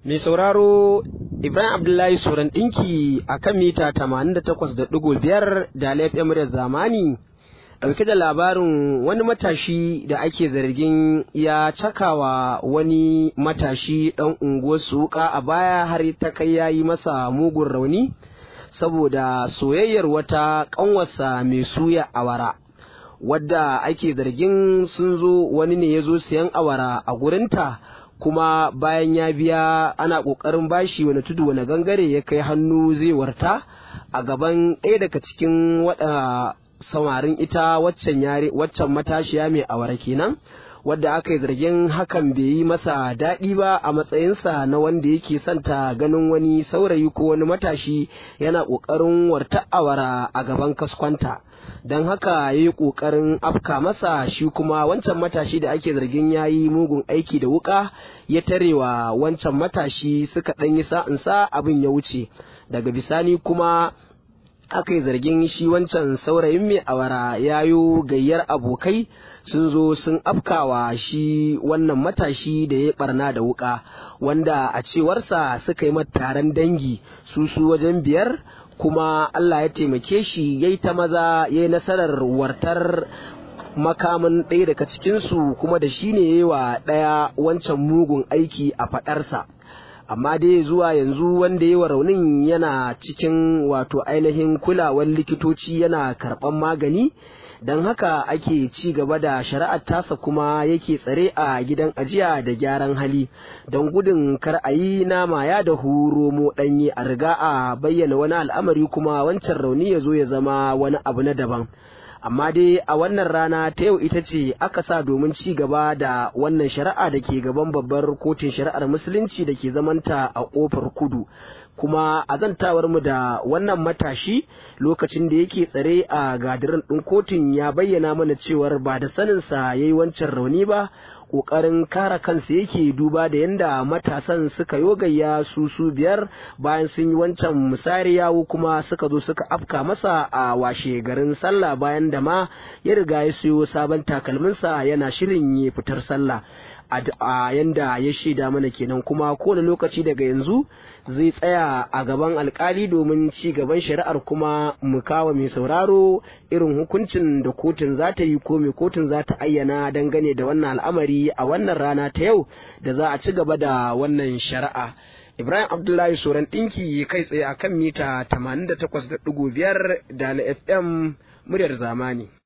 Mai sauraro Ibrahim Abdullahi Suran ɗinki a kan mita 88.5 da laifin muryar zamani ɗauke da labarin wani matashi da ake zargin ya cakawa wani matashi ɗan unguwar wuƙa a baya har ta kai ya yi masa mugun rauni saboda soyayyar wata ƙanwarsa mai suya awara. wadda ake zargin sun zo wani ne ya zo siyan awara a gurinta kuma bayan ya biya ana ƙoƙarin bashi wani tudu wani gangare ya kai hannu zai warta a gaban ɗaya daga cikin waɗa samarin ita waccan yare waccan matashiya mai awara kenan wadda aka yi zargin hakan bai yi masa daɗi ba a matsayinsa na wanda yake santa ganin wani saurayi ko wani matashi yana ƙoƙarin warta awara a gaban kaskwanta don haka ya yi ƙoƙarin afka masa shi kuma wancan matashi da ake zargin ya yi mugun aiki da wuƙa ya tarewa wancan matashi suka ɗan yi sa'insa abin ya wuce daga bisani kuma aka yi zargin shi wancan saurayin mai awara ya yi gayyar abokai sun zo sun afkawa shi wannan matashi da ya barna da wuka wanda a cewarsa suka yi taron dangi su su wajen biyar kuma Allah ya taimake shi ya yi ta maza ya yi nasarar wartar makamin ɗaya daga cikinsu kuma da shi ne ya yi wa ɗaya wancan mugun aiki a faɗarsa. amma dai zuwa yanzu wanda yi wa raunin yana cikin wato ainihin kulawar likitoci yana karɓan magani don haka ake ci gaba da shari'ar tasa kuma yake tsare a gidan ajiya da gyaran hali don gudun kar a yi nama ya da romo ɗanye a riga a bayyana wani al'amari kuma wancan rauni ya zo ya zama wani abu na daban amma dai a wannan rana ta yau ita ce aka sa domin ci gaba da wannan shari'a da ke gaban babbar kotun shari'ar musulunci da ke zamanta a kofar kudu kuma a zantawar mu da wannan matashi lokacin da yake tsare a gadirin ɗin kotun ya bayyana mana cewar ba da saninsa ya yi wancan rauni ba ƙoƙarin kare kansa yake duba da yadda matasan suka yogayya su su biyar bayan sun yi wancan misari yawo kuma suka zo suka afka masa a washe garin sallah bayan da ma ya riga ya siyo sabon takalminsa yana shirin ya fitar sallah a yanda ya shaida mana kenan kuma kowane lokaci daga yanzu zai tsaya a gaban alkali domin ci gaban shari'ar kuma mu kawo mai sauraro irin hukuncin da kotun za ta yi ko mai kotun za ta ayyana dangane da wannan al'amari a wannan rana ta yau da za a ci gaba da wannan shari'a Ibrahim Abdullahi Soran ɗinki kai tsaye akan mita 88.5 da na FM muryar zamani.